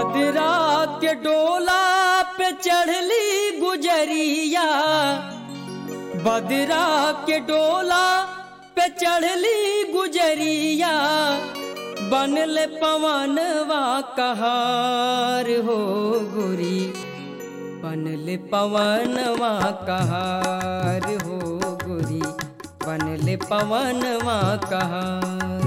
बदरा के डोला पे चढ़ली गुजरिया बदरा के डोला पे चढ़ली गुजरिया बनल पवनवा कहार हो गोरी बनल पवनवा कहार हो गोरी बनल पवनवा कहार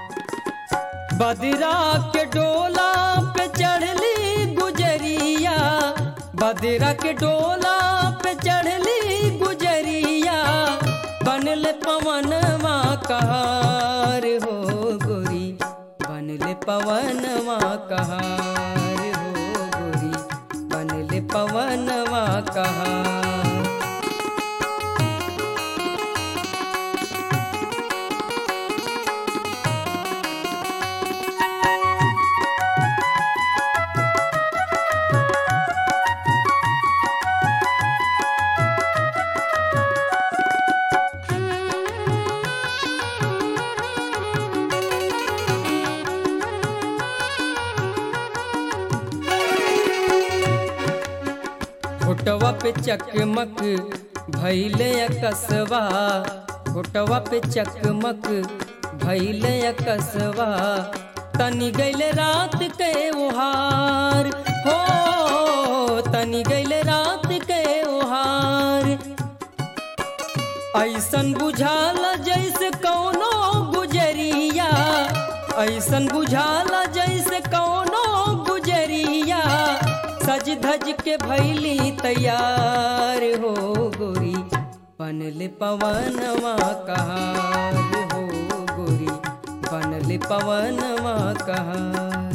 बदरा के डोला पे चढ़ली गुजरिया बदरा के डोला पे चढ़ली गुजरिया बनल पवनवा कहार हो गोरी बनल पवनवा कहार हो गोरी बनल पवनवा कहार फोटवा पे चकमक भैले कसवा फोटवा पे चकमक भैले कसवा तनी गैल रात के ओहार हो तनी गैल रात के ओहार ऐसन बुझाला जैसे कौनो गुजरिया ऐसन बुझाला जैसे कौनो गुजरिया सज धज के भैली तैयार हो गोरी बनल पवनवा कहार हो गोरी बनल पवनवा कहार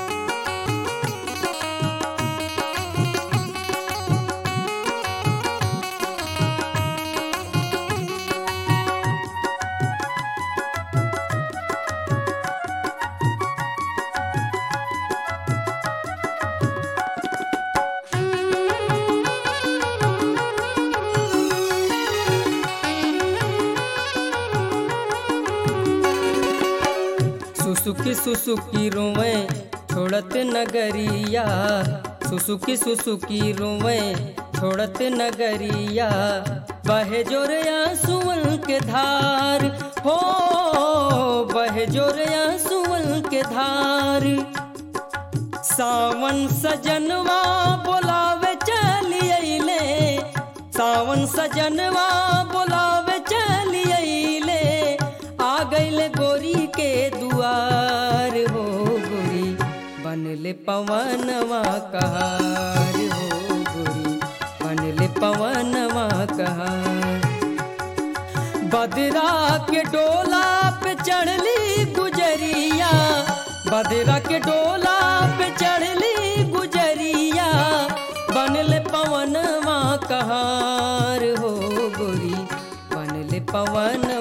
सुसुकी सुसुकी रोवे छोड़त नगरिया सुसुकी सुसुकी रोवे छोड़त नगरिया बहे जोरया सुअल के धार हो बहे जोरया सुअल के धार सावन सजनवा बोलावे चली अइले सावन सजनवा बोलावे चली अइले आ गइल गोरी के दुआर हो गोरी बनले पवनवा कहार हो गोरी बनले पवनवा कहार बदरा के डोला पे चढ़ली गुजरिया बदरा के डोला पे चढ़ली गुजरिया बनल पवनवा कहार हो गोरी बनल पवन